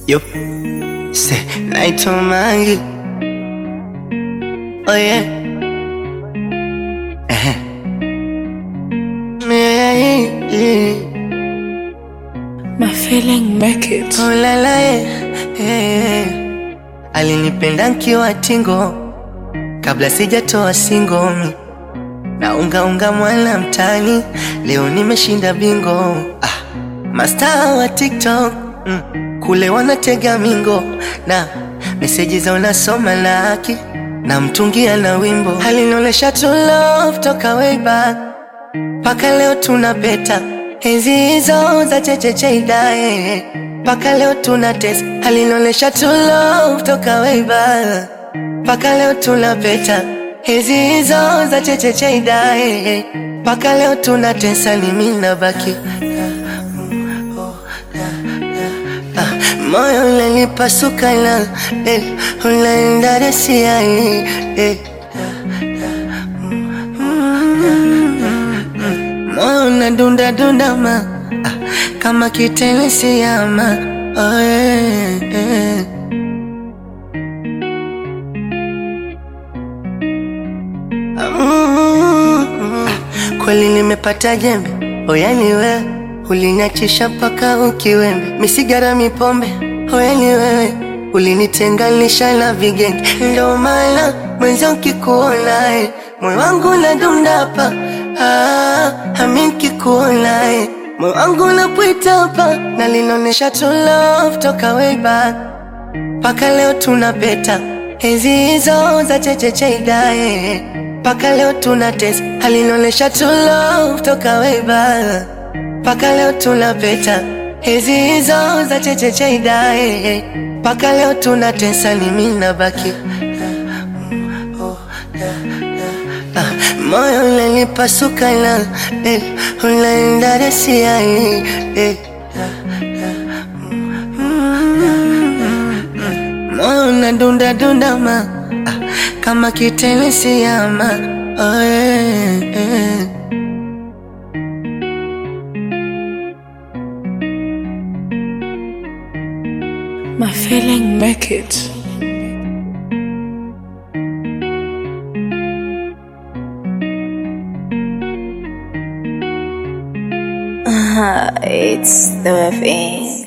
Yo, say naitwa Mangi. Oh yeah. Eh. Yeah, yeah. My feeling make it. Oh la la yeah. yeah. Alinipenda nkiwa tingo kabla sijatoa singomi na unga unga mwana mtani, leo nimeshinda bingo. Ah, mastaa wa TikTok mm, kule wanatega mingo na meseji za unasoma laki na mtungia na wimbo alinionyesha to love toka way back mpaka leo tuna beta enzi hizo za chechecheidae mpaka leo tuna test alinionyesha to love toka way back mpaka leo tuna beta enzi hizo za chechecheidae mpaka leo tuna tesa ni mimi nabaki Ah, moyo unanipasuka na eh, unaenda resia eh, eh. moyo unadunda dunda ma ah, kama kitenesi ama oh, yeah, yeah. Mm, kweli nimepata jembe oyani wewe uliniachisha mpaka ukiwembe misigara mipombe oyani wewe ulinitenganisha na vigenge ndo maana mwenzio nkikuonae moyo wangu nadundapa ah, ami nkikuonae moyo wangu napwitapa na linaonyesha to love toka way back mpaka leo tuna beta enzi hizo za chechecheidae mpaka leo tuna test alinaonyesha to love toka way back mpaka leo tuna beta enzi hizo za chechecheidae mpaka leo tuna tesa ni mimi nabaki Ah, moyo unanipasuka na eh, unaenda resia eh, eh. moyo unadunda dunda ma ah, kama kitenesi ama oh, yeah, yeah. My feeling make it. It's the thing.